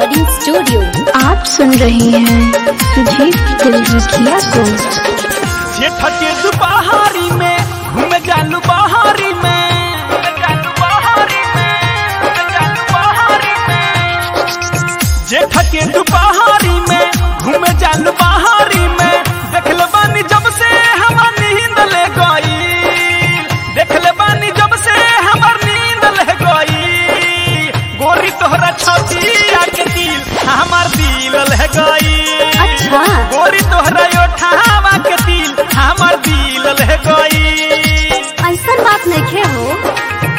recording studio आप सुन रहे हैं सुजीत दिलरुखिया को जेठ के दुपहारी में घूमे जालू बहारी में जेठ के दुपहारी में घूमे जालू बहारी में देखल बानी जब से हमार नींद ले गई देखल बानी जब से हमार नींद ले गई गोरी तोहरा छतिया के दिल हमार दिल ले गई अच्छा गोरी तोहरा ओठावा के दिल हमार दिल ले गई ऐसा बात नहीं हो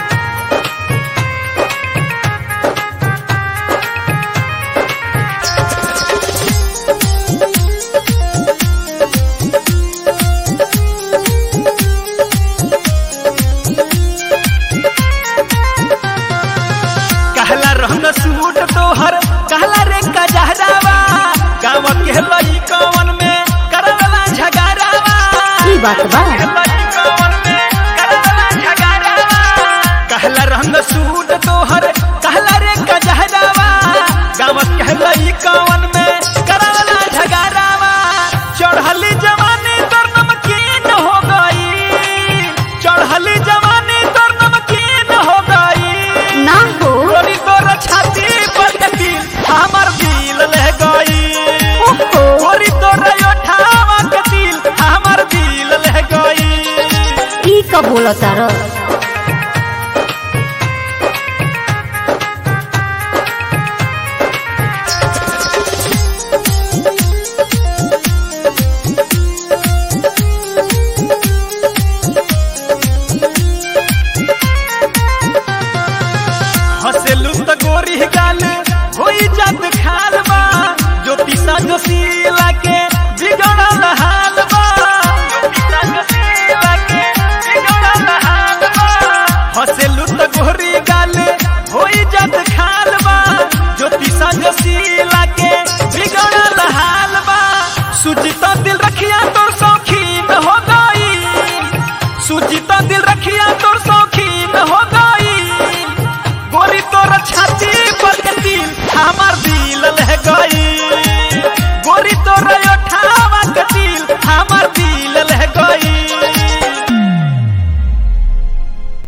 कहला रहन सूट तोहर कहला रे कजहरावा गाँव के लई कवन में करवला झगड़ावा ई बात बा कवन में करवला झगड़ावा कहला रहन सूट तोहर कहला रे कजहरावा गाँव के लई कवन में करवला झगड़ावा चढ़ली जवानी तोर नमकीन हो गई चढ़ली जवानी तोर नमकीन हो गई ना हो गोरी तोर छाती पर कटी हमर दिल ले गई ओहो गोरी तोर ओठावा के दिल हमर दिल ले गई ई का बोला तारा हसेलू त गोरी गाल होई जात खाल बा ज्योतिषा जोशीला के